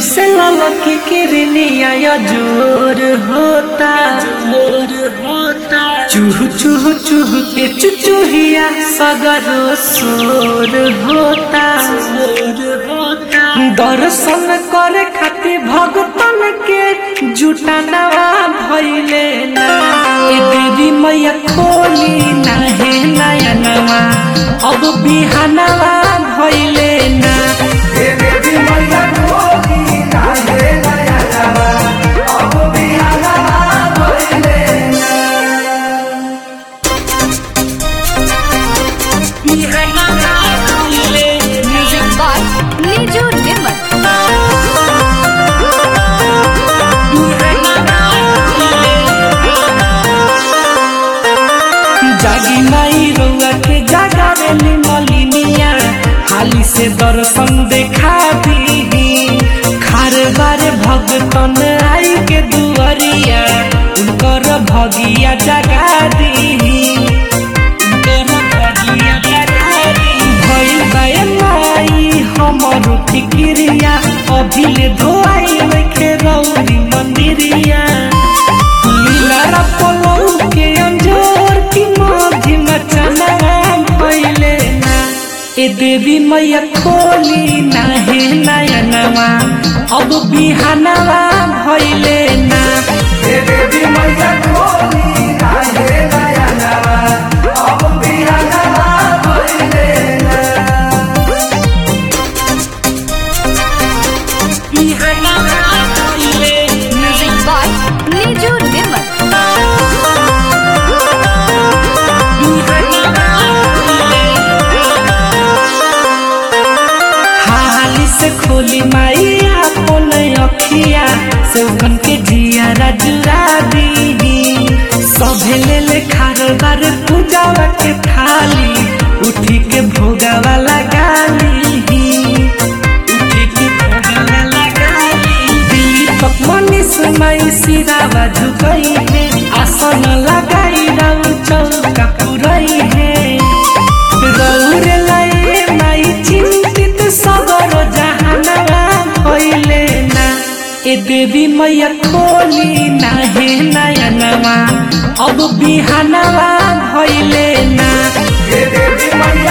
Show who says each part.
Speaker 1: से ललक किरनिया या जोर होता जोर होता चूह चूह चूह के चुचुहिया सगरो सोर होता सोर होता दर्शन करे खातिर भगतन के जुटानवा भइले ना ए देवी मैया खोली ना हे नयनवा अब बिहानवा भइले ना
Speaker 2: Music by Niju Nimmat.
Speaker 1: जागी माई रउआ के जागावेली मलिनिया हाली से दर्शन देखा दी खार बारे भगतन आई के दुआरिया उनकर भगिया जगा दी उनकर भगिया जगा दी भइल बाए माई हमर फिक्रिया अभिले धोआई रखे रौरी मंदिरिया लीला पलौ के अंजोर की माझी मचना भइले ना ए देवी मैया खोली ना हे नयनवा अब बिहानवा भइले ना बिहानवा भइले
Speaker 2: Music by Niju Nimmat.
Speaker 1: हाली से खोली माई अपन अखिया सौगन के जिया राजुरा दी सभे ले ले खारदार पूजावा के थाली उठी के भोगावा लगा ली उठी के भोगावा लगा ली दीपक मनीष माई सिरावा झुकई है आसन लगाई राउ चौका पुरई है रौरे लाए माई चिंतित सगर जहानवा भइले ना ए देवी मैया खोली ना हे नयनवा अब बिहानवा भइले ना
Speaker 3: देवी मैया